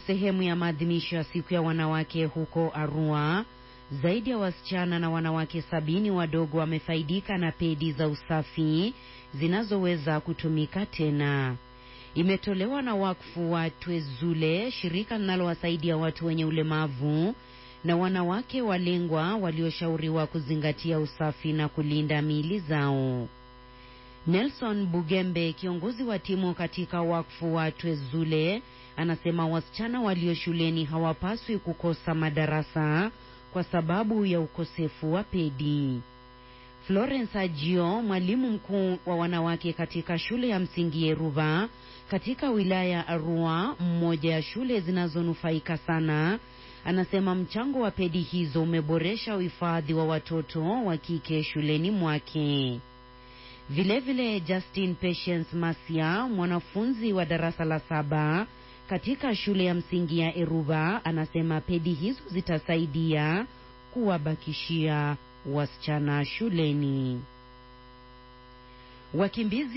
Sehemu ya maadhimisho ya siku ya wanawake huko Arua, zaidi ya wasichana na wanawake sabini wadogo wamefaidika na pedi za usafi zinazoweza kutumika tena. Imetolewa na wakfu wa Twezule, shirika linalowasaidia watu wenye ulemavu na wanawake walengwa walioshauriwa kuzingatia usafi na kulinda miili zao. Nelson Bugembe, kiongozi wa timu katika wakfu wa Twezule, anasema wasichana walio shuleni hawapaswi kukosa madarasa kwa sababu ya ukosefu wa pedi. Florence Ajio, mwalimu mkuu wa wanawake katika shule ya msingi Yeruba katika wilaya ya Arua, mmoja ya shule zinazonufaika sana, anasema mchango wa pedi hizo umeboresha uhifadhi wa watoto wa kike shuleni mwake. Vilevile, Justin Patience Masia, mwanafunzi wa darasa la saba katika shule ya msingi ya Eruba, anasema pedi hizo zitasaidia kuwabakishia wasichana shuleni. Wakimbizi